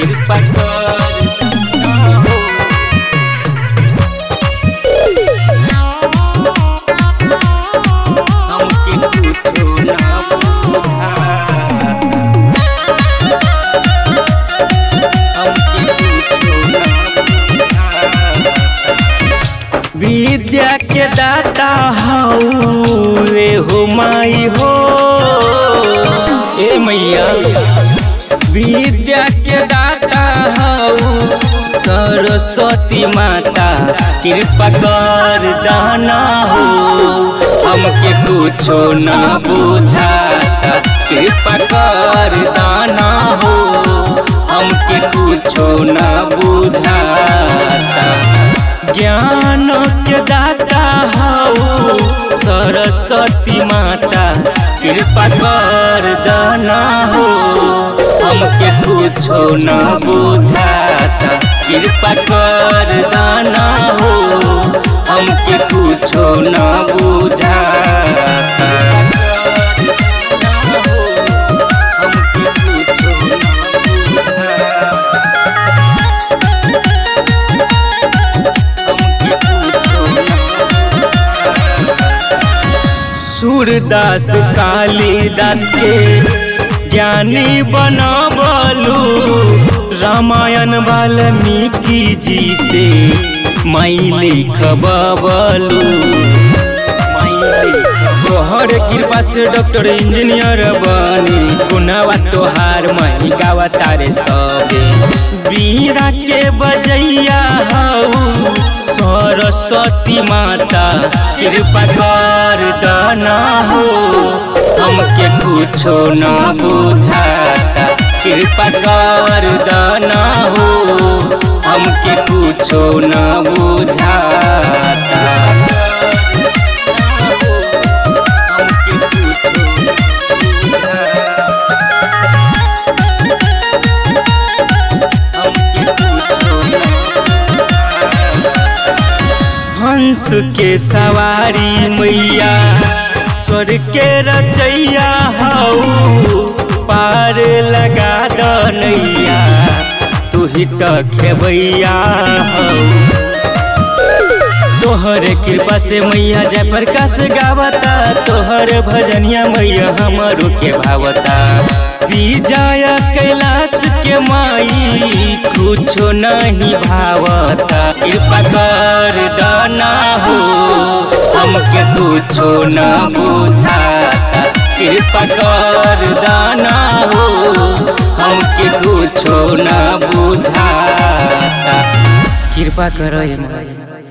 कृपा कर दाना हो हमके कुछो ना बुझा विद्या के दाता हऊ रे हो माई हो ए मैया विद्या के दाता हऊ सरस्वती माता कृपा कर दाना हो हमके कुछो ना बुझाता कृपा कर दाना हो हमके कुछो ना बुझाता ज्ञान के दाता हऊ सरस्वती माता कृपा कर दाना हो हमके कुछो ना बुझाता कृपा कर दाना हो हमके कुछो ना बुझाता हमके कुछो ना सूरदास कालिदास के ज्ञानी बनबलू रामायण वाल्मीकि जी से माई लिखबलू तोहर कृपा से डॉक्टर इंजीनियर बनी गुनावा तोहार मही गावा तारे सबे बीरा के बजैया हऊ सरस्वती माता कृपा कर दाना हो हमके कुछो ना बुझाता कृपा कर दाना हो हमके कुछो ना बुझाता हमके कुछो ना हमके कुछो ना हंस के सवारी मैया चढ़ के रचैया हऊ पार लगा दनैया तू ही तो खेबैया हऊ तोहर कृपा से मैया जय प्रकाश गावता तोहर भजनिया मैया हमरो के भावता विजय कैलाश के माई कुछो नहीं भावता कृपा कर दाना हो हमके कुछो न बुझाता कृपा कर दाना हो हमके कुछो न बुझाता कृपा करो माई